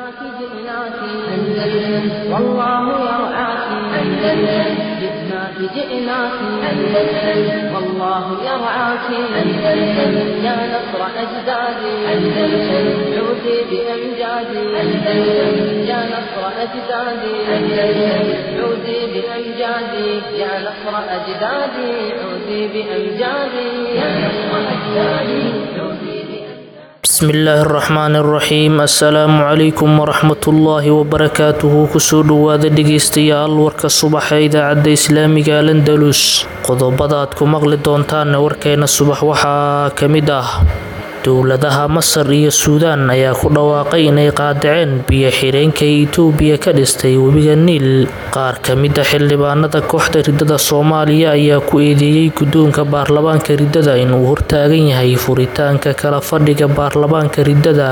جئناك جئناك أندلس والله يرعاك أندلس جئناك جئناك أندلس والله يرعاك أندلس يا نصر أجدادي أندلس عودي بأمجادي أندلس يا نصر أجدادي أندلس عودي بأمجادي يا نصر أجدادي عودي بأمجادي يا نصر أجدادي عودي بأمجادي bismillaahi araxmaani araxiim assalaamu calaykum waraxmatullaahi wabarakaatuhu kusoo dhowaada dhegeystayaal warka subaxa ee idaacadda islaamiga alandalus qodobada aad ku maqli doontaanna warkeena subax waxaa ka mid ah dowladaha masar iyo suudaan ayaa ku dhawaaqay inay qaadaceen biyo xireenka itoobiya ka dhistay webiga niil qaar ka mid a xildhibaanada kooxda ridada soomaaliya ayaa ku eedeeyey guddoonka baarlamaanka ridada inuu hortaagan yahay furitaanka kala fadhiga baarlamaanka ridada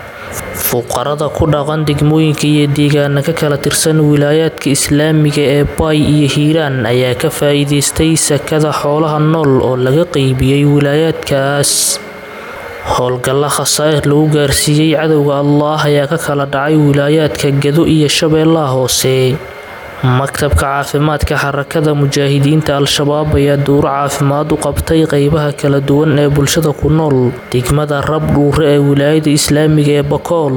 fuqarada ku dhaqan degmooyinka iyo deegaana ka kala tirsan wilaayaadka islaamiga ee baay iyo hiiraan ayaa ka faa-iideystay sakada xoolaha nool oo laga qeybiyey wilaayaadkaas howlgalla khasaa'ir lagu gaarsiiyey cadowga allaah ayaa ka kala dhacay wilaayaadka gado iyo shabeellaha hoose maktabka caafimaadka xarakada mujaahidiinta al-shabaab ayaa dowro caafimaad u qabtay qeybaha kala duwan ee bulshada ku nool degmada rab dhuure ee wilaayada islaamiga ee bakool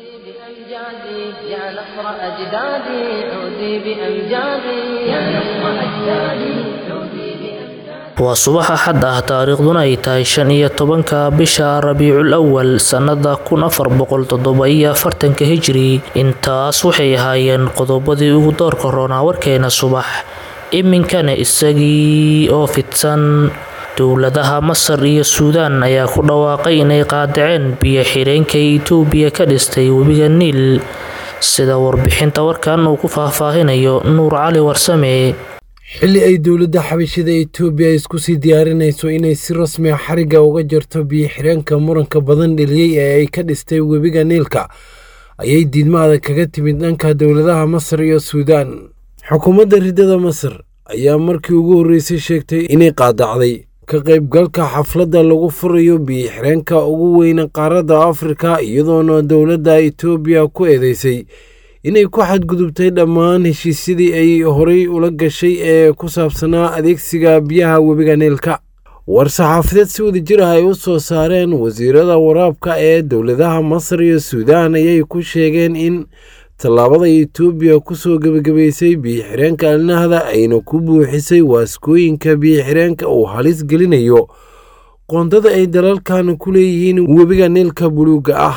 بأمجادي يا نصر أجدادي عودي بأمجادي يا نصر أجدادي عودي بأمجادي waa subax axad ah taariikhduna ay tahay shan iyo tobanka bisha rabiicul awal sannada kun afar boqol toddoba iyo afartanka hijri intaas waxay ahaayeen qodobadii ugu doorka roonaa warkeena subax iminkana isagii oo fidsan dowladaha masar iyo suudaan ayaa ku dhawaaqay inay qaadaceen biyo xireenka itoobiya ka dhistay webiga niil sida warbixinta warkan uu ku faahfaahinayo nuur cali warsame xilli ay dowladda xabashida etoobiya isku sii diyaarinayso inay si rasmi a xarigga uga jarto biyo-xireenka muranka badan dheliyey ee ay ka dhistay webiga niilka ayay diidmaada kaga timid dhanka dowladaha masar iyo suudaan xukuumadda riddada masar ayaa markii ugu horreysay sheegtay inay qaadacday ka qaybgalka xafladda lagu furayo biyo-xireenka ugu weyna qaaradda afrika iyadoona dowladda etoobiya ku eedeysay inay ku xadgudubtay dhammaan heshiisyadii ay horay ula gashay ee ku saabsanaa adeegsiga biyaha webiga niilka war-saxaafadeed si wada jir ah ay u soo saareen wasiirada waraabka ee dowladaha masar iyo suudaan ayay ku sheegeen in tallaabada etoobiya kusoo gebagabaysay biyo-xireenka alnahda ayna ku buuxisay waaskooyinka biyo-xireenka uu halis gelinayo qoondada ay dalalkan ku leeyihiin webiga niilka buluugga ah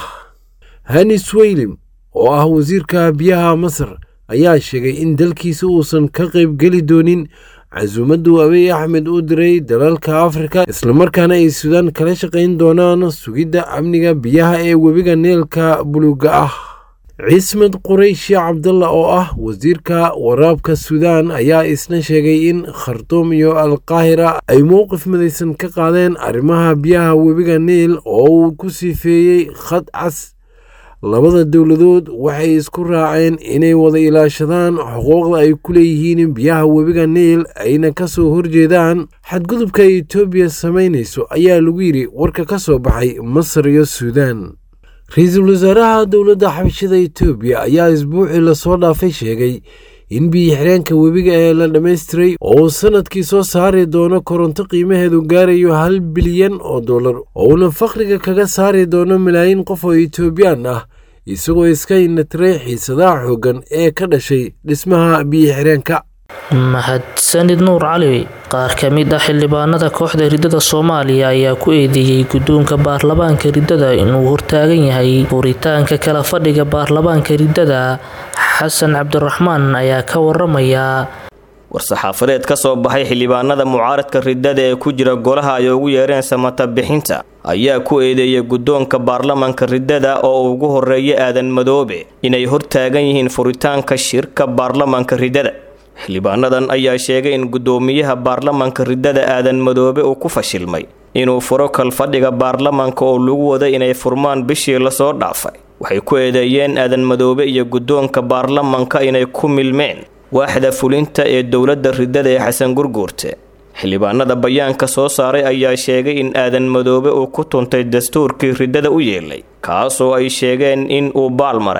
hanis weylim oo ah wasiirka biyaha masar ayaa sheegay in dalkiisa uusan ka qaybgeli doonin casuumaddu abiy axmed u diray dalalka afrika islamarkaana ay suudaan kala shaqayn doonaan sugidda amniga biyaha ee webiga niilka buluugga ah ciismed qurayshi cabdalla oo ah wasiirka waraabka suudaan ayaa isna sheegay in khartuum iyo alqaahira ay mowqif midaysan ka qaadeen arrimaha biyaha webiga niil oo uu ku sifeeyey khad cas labada dowladood waxay isku raaceen inay wada ilaashadaan xuquuqda ay ku leeyihiin biyaha webiga niil ayna ka soo horjeedaan xadgudubka etoobiya samaynayso ayaa lagu yidhi warka ka soo baxay masar iyo suudaan ra-iisul wasaaraha dowladda xabashada etoobiya ayaa isbuucii lasoo dhaafay sheegay in biyo-xireenka webiga ee la dhammaystiray oo uu sanadkii soo saari doono koronto qiimaheedu gaarayo hal bilyan oo dollar oo uuna fakhriga kaga saari doono malaayiin qof oo etoobiyaan ah isagoo iska inatiray xiisadaha xooggan ee ka dhashay dhismaha biyo-xireenka mahadsanid nuur cali qaar ka mid ah xildhibaanada kooxda ridada soomaaliya ayaa ku eedeeyey guddoonka baarlamaanka ridada inuu hortaagan yahay furitaanka kala fadhiga baarlamaanka ridada xasan cabdiraxmaan ayaa ka waramaya war-saxaafadeed ka soo baxay xildhibaanada mucaaradka ridada ee ku jira golaha ay ugu yeereen samata bixinta ayaa ku eedeeyay guddoonka baarlamanka ridada oo ugu horeeya aadan madoobe inay hortaagan yihiin furitaanka shirka baarlamanka ridada xildhibaanadan ayaa sheegay in guddoomiyaha baarlamanka ridada aadan madoobe uu ku fashilmay inuu furo kalfadhiga baarlamanka oo lagu waday inay furmaan bishii lasoo dhaafay waxay ku eedeeyeen aadan madoobe iyo guddoonka baarlamanka inay ku milmeen waaxda fulinta ee dowladda ridada ee xasan gurguurte xildhibaanada bayaanka soo saaray ayaa sheegay in aadan madoobe uu ku tuntay dastuurkii ridada u yeelay kaasoo ay sheegeen in uu baalmaray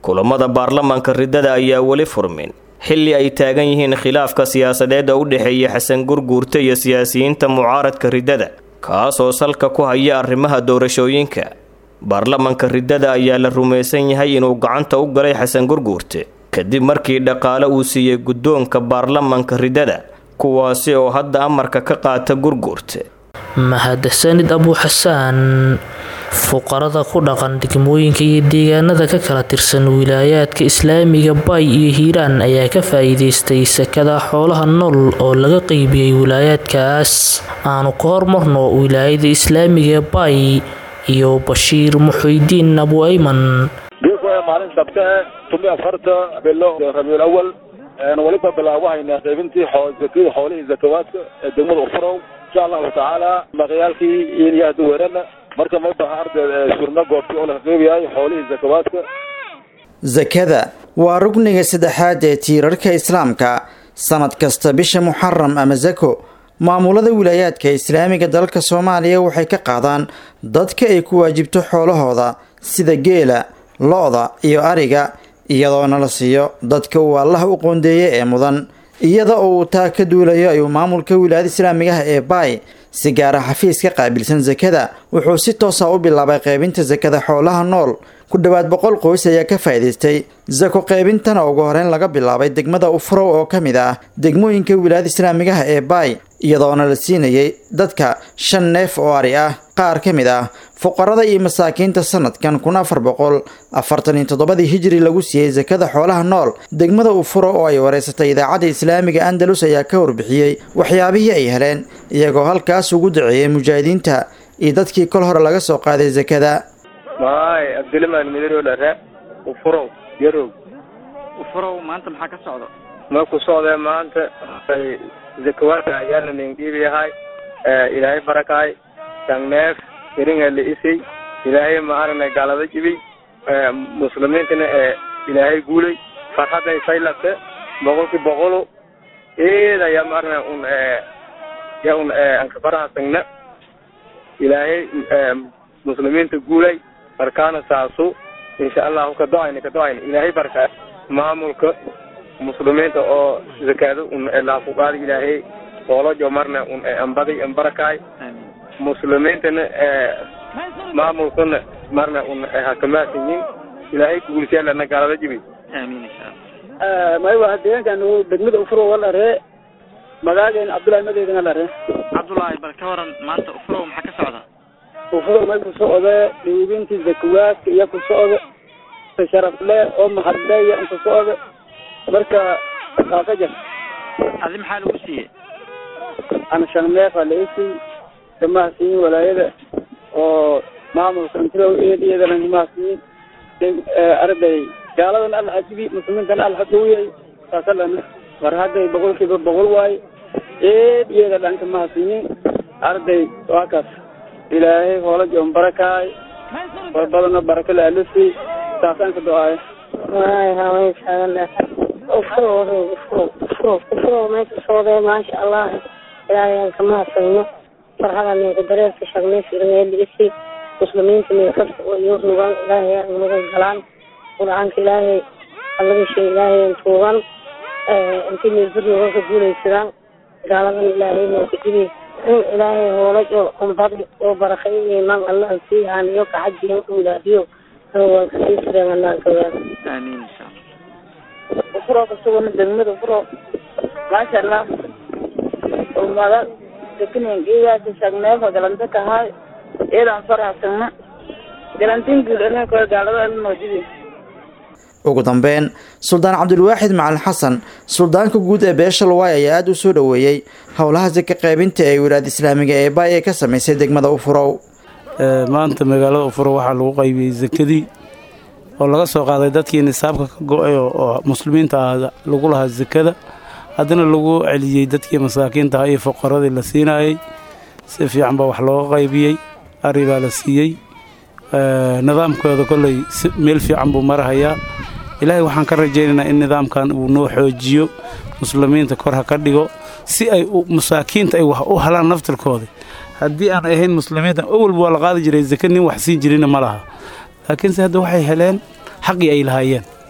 kulamada baarlamaanka riddada ayaa weli furmin xilli ay taagan yihiin khilaafka siyaasadeed oo u dhexeeya xasan gurguurta iyo siyaasiyiinta mucaaradka riddada kaasoo salka ku haya arrimaha doorashooyinka baarlamaanka riddada ayaa la rumaysan yahay inuu gacanta u galay xasan gurguurte kadib markii dhaqaale uu siiyey guddoonka baarlamaanka riddada kuwaasi oo hadda amarka ka qaata gurguurte mahadsanid abuuxasaan fuqarada ku dhaqan degmooyinka iyo deegaanada ka kala tirsan wilaayaadka islaamiga bay iyo hiiraan ayaa ka faa-iideystay sakada xoolaha nool oo laga qeybiyey wilaayaadkaas aanu ka hormarno wilaayada islaamiga bay iyo bashiir muxuudiin abu ayman maalin sabte tumi afarta bilo rabiul awal weliba bilaabahaynaa qaybintii zakadii xoolihii zakawaadka ee degmada ufurow insha allahu tacaala maqyaalkii iyo hadda weerana marka may baha ardeed surna goobtii oo laga qeybayahay xoolihii zakawaadka sakada waa rugniga saddexaad ee tiirarka islaamka sanad kasta bisha muxaram ama sako maamulada wilaayaadka islaamiga dalka soomaaliya waxay ka qaadaan dadka ay ku waajibto xoolahooda sida geela lo-da iyo ariga iyadoona la siiyo dadka uu allaha u qoondeeye ee mudan iyada oo uu taa ka duulayo ayuu maamulka wilaayada islaamigaha ee baay si gaara xafiis ka qaabilsan sakada wuxuu si toosa u bilaabay qaybinta sakada xoolaha nool ku dhowaad boqol qoys ayaa ka faa'iidaystay sako qaybintana ugu horeyn laga bilaabay degmada ufurow oo ka mid ah degmooyinka wilaayada islaamigaha ee baay iyadoona la siinayay dadka shan neef oo ari ah qaar ka mid ah fuqarada iyo masaakiinta sanadkan kun afar boqol afartan iyo toddobadii hijri lagu siiyey sakada xoolaha nool degmada ufuro oo ay wareysatay idaacadda islaamiga andalus ayaa ka warbixiyey waxyaabihii ay heleen iyagoo halkaas ugu daceeyay mujaahidiinta iyo dadkii kol hore laga soo qaaday sakada maay abdilimaan midaro dhare ufurow yarow ufurow maanta maxaa ka socda ma ku socdee maanta zakawaadka ayaa la ningdhiibiyahay ilaahay barakaay sangneef iringa la isay ilaahay ma aragnay gaalada jibay muslimiintana ee ilaahay guulay farxadday saylate boqolkii boqolo eeda yaa ma aragnay un ya un ankabaraha sangna ilaahay muslimiinta guulay markaana saasu insha allahu ka do-ayna ka do-ayna ilaahay barkaa maamulka muslimiinta oo zakaado un laafuqaada ilaahay oolojo marna un ambaday ambarakaay muslimiintana maamulkana marna un hakamaasanyin ilaahay guulsiyaalana gaalada jibi aamiin insha allah maywa deegaankan degmada ufuro walaree magaageena cabdullahi madeedana laree cabdullaahi bal ka waran maanta ufurow maxaa ka socda ufuro may ku socde dhiibintii zakawaadka iyo ku socde sharafle oo mahadle iyo ku socde marka kaaka jar adi maxaa lagu siiyey ana shan neefa la isii kamahasiyin walaayada oo maamulka intilow iyadana kamahasiyin arday gaaladan alla hajibi muslimiintana alla hadowiyay saasalana mar hadday boqolkiiba boqol waaye eed iyada dhan kamahasiyin arday waa kaas ilaahay hoola joon barakaay war badano baraka la alisi saasaan ka do-aayo ufuro meesha socdee maasha allah ilaahay aan kama hadsano farxada ninka dareerka shaqnaysiisi muslimiinta meekasta oo iyo nugan ilaahay aan nugan galaan qur-aanka ilaahay allaga shay ilaahay aan tuugan intii meelbir nugan ka guulaysadaan gaaladan ilaahay nooka jibi in ilaahay hoolaj oo umbadi oo barakay iman allah sii haaniyo kaxajiyo ulaadiyo waan kasii sireen anaan kawaan aamiin insha allah ufuro kasugana degmada ufuro maasha allah umada dekinengiyaasi shagneefa galanta kahay iyadan faraxsana galantin guud anaka gaalada noojidi ugu dambeyn suldaan cabdulwaaxid macalin xasan suldaanka guud ee beesha luwaay ayaa aada u soo dhoweeyey howlaha saka qaybinta ee wilaad islaamiga ee baay ee ka sameysay degmada ufurow maanta magaalada ufurow waxaa lagu qaybiyey sakadii oo laga soo qaaday dadkii nisaabka ka go-ay oo muslimiinta ah lagu lahaa sakada haddana lagu celiyey dadkii masaakiinta ah iyo fuqaradii la siinayey si fiican baa wax looga qaybiyey ari baa la siiyey nidaamkooda kolley meel fiican buu marahayaa ilaahay waxaan ka rajaynaynaa in nidaamkan uu noo xoojiyo muslimiinta kor ha ka dhigo si ay masaakiinta ay wax u helaan naftirkooda haddii aan ahayn muslimiinta awalba waa la qaadi jiray zaka nin wax siin jirina ma laha laakiinse hadda waxay heleen xaqii ay lahaayeen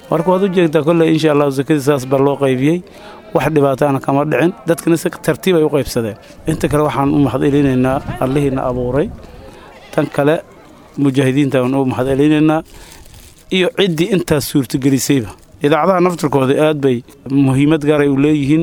marka waad u jeegtaa kolley insha allahu sakadii saas baa loo qaybiyey wax dhibaataana kama dhicin dadkana si tartiib ay u qaybsadeen inta kale waxaan u mahadcelinaynaa allihiina abuuray tan kale mujaahidiinta aan u mahadcelinaynaa iyo ciddii intaas suurtagelisayba idaacadaha naftirkooda aad bay muhiimad gaaray u leeyihiin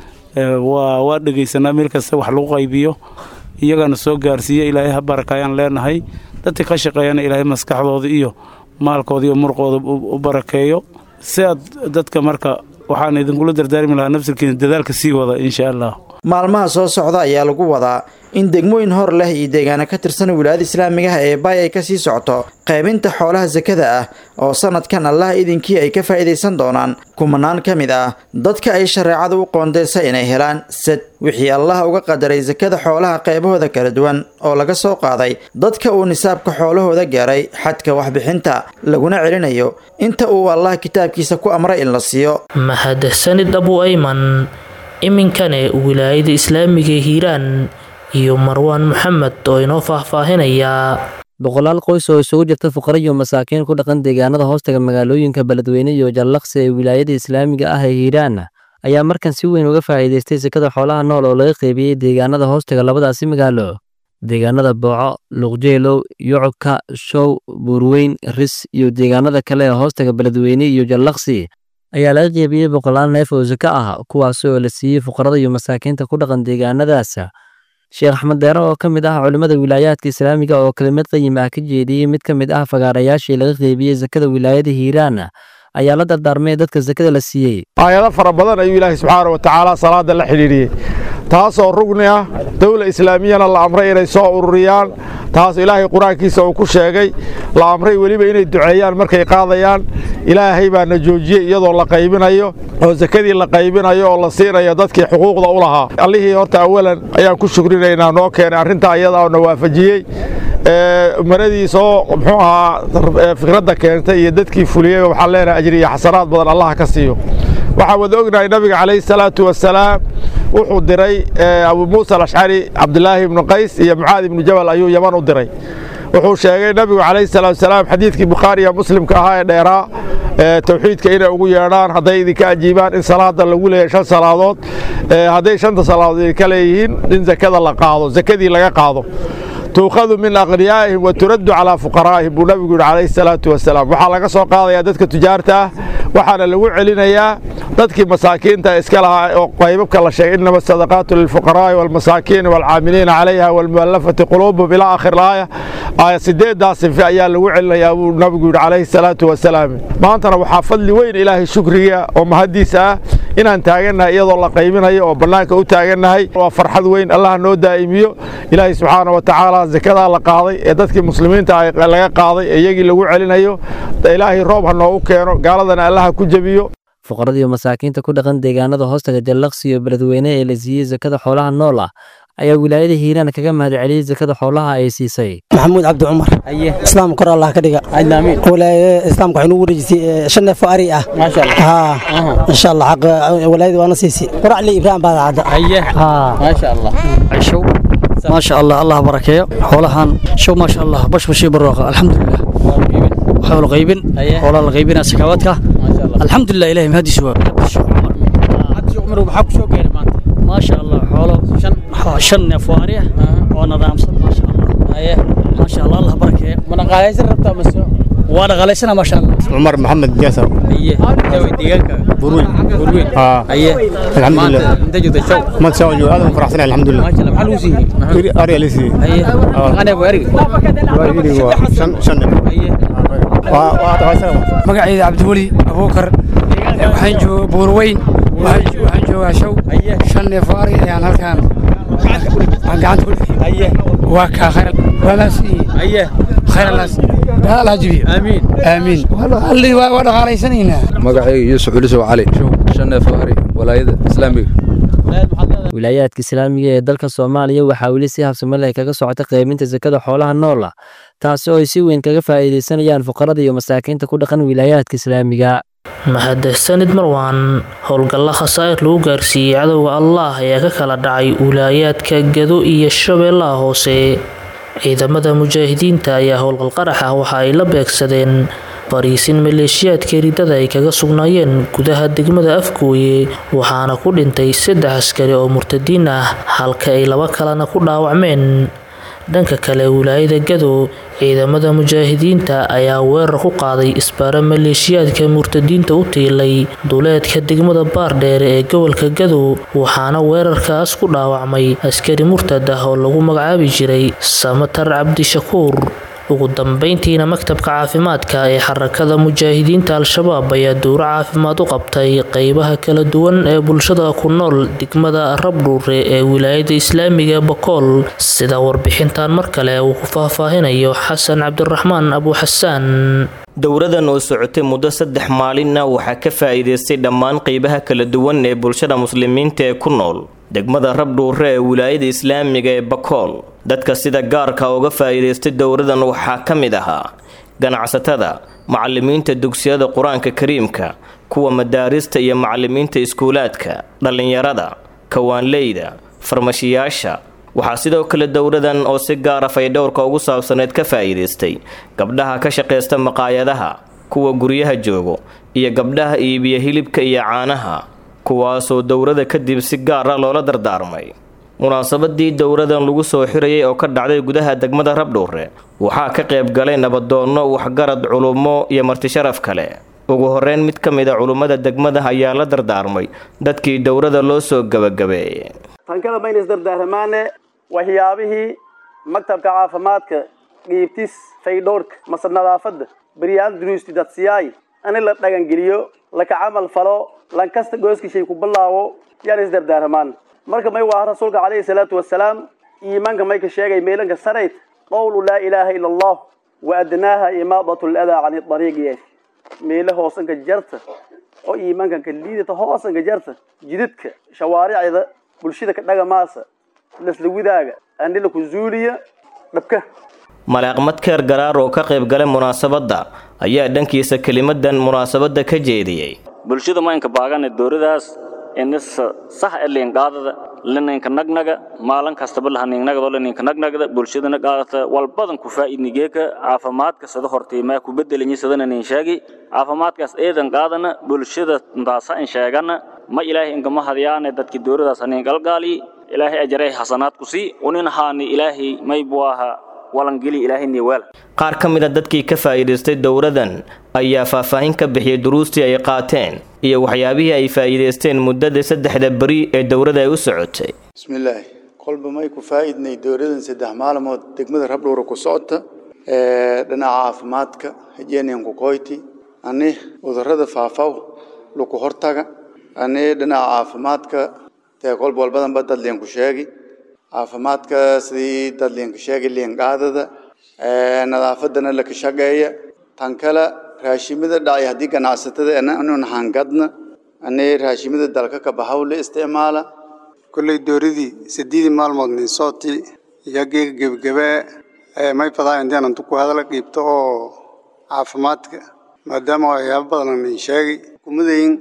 waa waa dhegaysanaa meel kasta wax lagu qaybiyo iyagana soo gaarsiiya ilaahay ha barakayaan leenahay dadka ka shaqeeyana ilaahay maskaxdooda iyo maalkooda iyo murqooda u barakeeyo si aad dadka marka waxaan idinkula dardaarmi lahaa nafsirkiina dadaalka sii wada insha allah maalmaha soo socda ayaa lagu wadaa in degmooyin hor leh iyo deegaano ka tirsan wilaayada islaamigaha ee baay ay kasii socoto qaybinta xoolaha sakada ah oo sanadkan allah idinkii ay ka faa'iidaysan doonaan kumanaan ka mid ah dadka ay shareecada u qoondeysa inay helaan sad wixii allah uga qadaray sakada xoolaha qaybahooda kala duwan oo laga soo qaaday dadka uu nisaabka xoolahooda gaaray xadka waxbixinta laguna celinayo inta uu allah kitaabkiisa ku amray in la siiyo mahadsanid abu ayman iminkane wilaayada islaamiga hiiraan iyo marwaan maxamed oo inoo faahfaahinayaa boqolaal qoys oo isugu jirta fuqara iyo masaakiin ku dhaqan deegaanada hoostaga magaalooyinka beledweyne iyo jallaqsi ee wilaayada islaamiga ah ee hiiraan ayaa markan si weyn uga faa'iidaystay sekada xoolaha nool oo laga qeybiyey deegaanada hoostaga labadaasi magaalo deegaanada booco luqjeelow yocobka show buurweyn ris iyo deegaanada kale ee hoostaga beledweyne iyo jallaqsi ayaa laga qeybiyey boqolaal neef oo sako ah kuwaas oo la siiyey fuqarada iyo masaakiinta ku dhaqan deegaanadaas sheekh axmed deere oo ka mid ah culimmada wilaayaadka islaamiga oo kelimad qayim ah ka jeediyey mid ka mid ah fagaarayaashii laga qeybiyey sakada wilaayada hiiraan ayaa la dardaarmay dadka sakada la siiyey aayado fara badan ayuu ilaahay subxaana wa tacaala salaada la xidhiidhiyey taasoo rugni ah dowla islaamiyana la amray inay soo ururiyaan taas ilaahay qur-aankiisa uu ku sheegay la amray weliba inay duceeyaan markay qaadayaan ilaahay baana joojiyey iyadoo la qaybinayo oo sakadii la qaybinayo oo la siinayo dadkii xuquuqda u lahaa allihii horta awalan ayaan ku shukrinaynaa noo keenay arrintaa iyada oo na waafajiyey maradiisoo muxuu ahaa fikradda keentay iyo dadkii fuliyey waxaan leenahay ajri iyo xasanaad badan allaha ka siiyo waxaan wada ognahay nabiga calayhi salaatu wasalaam wuxuu diray abu muusa alashcari cabdilaahi ibnu qays iyo mucaad ibnu jabal ayuu yaman u diray wuxuu sheegay nabigu calayhi salaatu wasalaam xadiidkii bukhaari iyo muslimka ahaa ee dheeraa towxiidka inay ugu yeedhaan hadday idinka ajiibaan in salaada lagu leeyahay shan salaadood hadday shanta salaadood idinka leeyihiin in zakada la qaado zakadii laga qaado tuukhadu min aqniyaa'ihim wa turaddu calaa fuqaraa'ihim buu nabigu yidhi calayhi salaatu wasalaam waxaa laga soo qaadayaa dadka tujaarta ah waxaana lagu celinayaa dadkii masaakiinta iska lahaa oo qaybabka la sheegay innama sadaqaatu lilfuqaraa'i waalmasaakiini waalcaamiliina calayha waalmu'allafati quluubuhum ilaa aakhir laaya aaya sideeddaa sife ayaa lagu celinayaa buu nabigu yidhi calayhi salaatu wasalaam maantana waxaa fadli weyn ilaahay shukriga oo mahaddiisa ah inaan taagannahay iyadoo la qaybinayo oo bannaanka u taagannahay waa farxad weyn allah noo daa'imiyo ilaahay subxaana wa tacaala zakadaa la qaaday ee dadkii muslimiinta laga qaaday ee iyagii lagu celinayo ilaahay roob ha noogu keeno gaaladana allaha ku jebiyo fuqarada iyo masaakiinta ku dhaqan deegaanada hoostaga jallaqsi iyo beledweyne ee la siiyey sakada xoolaha nool ah ayaa wilaayada hiiraan kaga mahadceliyey sakada xoolaha ay siisay maxamuud cabdi cumar islaam kor allah ka dhiga walaayada islaamka waxay nugu wareejisay shan neef oo ari ah insha allah xaq walaayada waana siisay quracli ibraahim baadacadda maasha allah cashow maasha allah allah barakeeyo xoolahan show maasha allah bashbashii barooqa alxamdulilah xoolo qaybin xoolaa la qaybinaa sakawaadka alxamdulilah ilahi mahadiis waa maasha allah xoolo shan neef oo ari ah oo nidaamsan maasha allah maasha allah allah barakeeyo ma dhaqaalaysan rabtaa mase waa dhaqaalaysana maasha allah cumar maxamed jaasar aye deegaanka burweyn burweyn aye alxamdulilah inta joogta show ma soo joog aad u faraxsanahay alxamdulilah maasha allah maxaa lagu siiyey ari ali siiyey aye aqane waa ariga waa iri waa shan shan neef aye waa waa dhaqaalaysana magacayda cabdiweli abuukar waxaan jooga buurweyn waxaan joogaa show shan neef oo ari ayaan halkaan aan gacanta ku dhixi waa kaa khayr walaas aye khayr alaas allah jibiyo aamiin aamiin waa dhaqaalaysanaynaa magacayga yuusuf culisow cali shan neef oo ari walaayada islaamiga wilaayaadka islaamiga ee dalka soomaaliya waxaa weli si habsamo leh kaga socota qaybinta sakada xoolaha noola taasi oo ay si weyn kaga faa'iidaysanayaan fuqarada iyo masaakiinta ku dhaqan wilaayaadka islaamiga mahadsanid marwaan howlgalla khasaa'ir lagu gaarsiiyey cadowga allah ayaa ka kala dhacay wilaayaadka gado iyo shabeellaha hoose ciidamada mujaahidiinta ayaa howlgal qarax ah waxa ay la beegsadeen fariisin maleeshiyaadka ridada ay kaga sugnaayeen gudaha degmada afgooye waxaana ku dhintay saddex askari oo murtadiin ah halka ay laba kalena ku dhaawacmeen dhanka kale wilaayada gadow ciidamada mujaahidiinta ayaa weerar ku qaaday isbaaro maleeshiyaadka murtadiinta u tiilay duleedka degmada baardheere ee gobolka gadow waxaana weerarkaas ku dhaawacmay askari murtad ah oo lagu magacaabi jiray samatar cabdishakuur ugu dambeyntiina maktabka caafimaadka ee xarakada mujaahidiinta al-shabaab ayaa dowro caafimaad u qabtay qeybaha kala duwan ee bulshada ku nool degmada rabdhuure ee wilaayada islaamiga bakool sida warbixintan mar kale uu ku faahfaahinayo xasan cabdiraxmaan abuuxasaan dowradan oo socotay muddo saddex maalinna waxaa ka faa'iidaystay dhammaan qeybaha kala duwan ee bulshada muslimiinta ee ku nool degmada rabdhuure ee wilaayada islaamiga ee bakool dadka sida gaarka uga faa'iidaystay dowradan waxaa ka mid ahaa ganacsatada macallimiinta dugsiyada qur-aanka kariimka kuwa madaarista iyo macallimiinta iskuulaadka dhallinyarada kawaanleyda farmashiyaasha waxaa sidoo kale dowradan oo si gaara faydhowrka ugu saabsaneyd ka faa'iidaystay gabdhaha ka shaqaysta maqaayadaha kuwa guryaha joogo iyo gabdhaha iibiya hilibka iyo caanaha kuwaasoo dowrada kadib si gaar ah loola dardaarmay munaasabadii dowradan lagu soo xirayay oo ka dhacday gudaha degmada rabdhuure waxaa ka qayb galay nabadoonno waxgarad culummo iyo martisharaf kale ugu horeyn mid ka mid a culummada degmada ayaa la dardaarmay dadkii dowrada loo soo gabagabeeyey tankada mayna isdardaaramaane waxyaabihii maktabka caafimaadka dhiibtis faydhowrka mase nadaafadda beryaan duruusti dadsiyaay in la dhagangeliyo laka camal falo lankasta gooskishay ku bilaabo yaan isdardaaramaan marka may waa rasuulka calayhi salaatu wasalaam iimaanka may ka sheegay meelanka sarayd qowlu laa ilaaha ila allah wa adnaaha imaadatu ladaa cani dariiq yeesh meele hoosanka jarta oo iimaankan ka liidata hoosanka jarta jidadka shawaaricda bulshada ka dhagamaasa lasla widaaga andhila ku zuuliya dhabka malaaqmad keer garaar oo ka qayb galay munaasabadda ayaa dhankiisa kelimadan munaasabadda ka jeediyey bulshada maynka baagane dowradaas inisa sax e liinqaadada lininka nagnaga maalin kastaba lahaningnagado lininka nagnagda bulshadana qaadata walbadan ku faa'iidnigeeka caafimaadka sada hortiimaa ku bedelanyi sadana nin sheegi caafimaadkaas eedan qaadana bulshada ntaasa in sheegana ma ilaahay ingama hadyaane dadki dowradaas hanin galgaali ilaahay ajaray xasanaad ku sii unin haani ilaahay maybuaha qaar ka mid a dadkii ka faa'iidaystay dowradan ayaa faahfaahin ka bixiyey duruustii ay qaateen iyo waxyaabihii ay faa'iidaysteen muddada saddexda beri ee dowrada ay u socotay bismillaahi kolba may ku faa'iidnay dowradan saddex maalmood degmada rabdhowra ku socota dhinaca caafimaadka hijeenan ku koyti ani cudurrada faafaw luku hortaga ani dhinaca caafimaadka dee kolba walbadanba dad leen ku sheegi caafimaadka sidii dad liinka sheegay liinqaadada nadaafadana laka shaqeeya tan kale raashimada dhacay haddii ganacsatada inun hangadna ani raashimada dalka ka bahaw la isticmaala kolley dooradii sideedii maalmood nin sooti iyageega gebagabee may fadaa intaan intu ku hadala qiibto oo caafimaadka maadaama waxyaabo badan nin sheegay kumadayin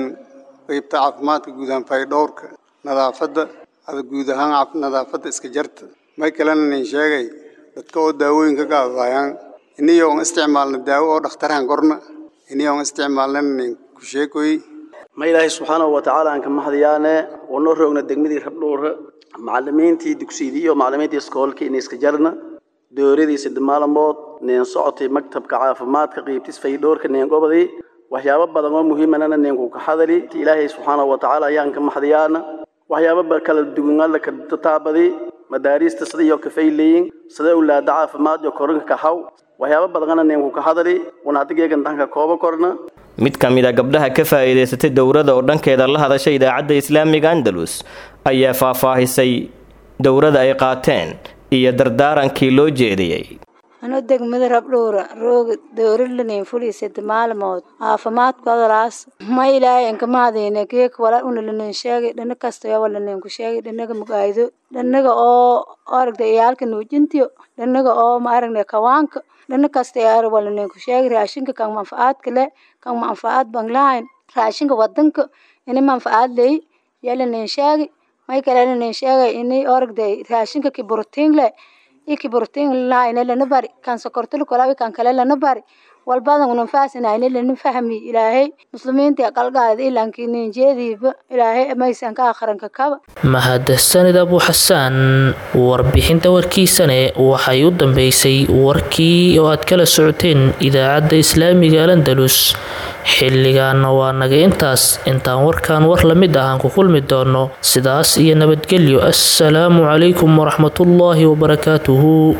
qiibta caafimaadka guud ahaan faydhowrka nadaafadda ada guud ahaan nadaafadda iska jarta may kalena nin sheegay dadka oo daawooyinka ka adayaan iniyoon isticmaalna daawo oo dhakhtarhan korna iniyoon isticmaalnana nin ku sheekoy ma ilaahay subxaanahu watacaala aan ka mahadiyaane oo noo roogna degmadii rabdhowra macalimiintii dugsidii iyo macalimiintii iskoolkii inay iska jarna dooradii sadde maalmood nin socotay maktabka caafimaadka qiibtis faydhowrka nin gobadii waxyaabo badan oo muhiimanana ninku ka hadali ilaahay subxaanahu watacaala ayaan ka mahadiyaana waxyaabo kala duwan alla ka taabadi madaarista sida iyo kafayleeyin sida ulaada caafimaad iyo koranka ka haw waxyaabo badana ninku ka hadali una adigeegan danka kooba korna mid ka mid a gabdhaha ka faa'iidaysatay dowrada oo dhankeeda la hadashay idaacadda islaamiga andalus ayaa faahfaahisay dowrada ay qaateen iyo dardaarankii loo jeediyey anoo degmada rabdhowra rooga dowralanin fulisada maalmood caafimaadkoodalaas ma ilaahay anka mahadayna geek wala una lanin sheegay dhana kastayo walanin ku sheegay dhanaga mugaydo dhanaga oo aragda iyaalka nuujintiyo dhanaga oo ma aragna kawaanka dhana kasta yaar walanin ku sheegay raashinka kan manfacaadka le kan manfacaad baan lahayn raashinka wadanka ini manfacaad ley yalanin sheegay may kale lanin sheegay ini aragda raashinka ki borotiin le iki borotiin lahayn lana bari kan sokortol kolawi kan kale lana bari walbadan unan faasinayna lana fahmi ilaahay muslimiinta qalgaada ilankii ninjeediiba ilaahay maysan ka akhranka kaba mahadsanid abu xasaan warbixinta warkiisane waxay u dambeysay warkii oo aad kala socoteen idaacadda islaamiga alandalus xilligaana waa naga intaas intaan warkan war la mid ah aan ku kulmi doono sidaas iyo nabadgelyo assalaamu calaykum waraxmatullaahi wabarakaatuhu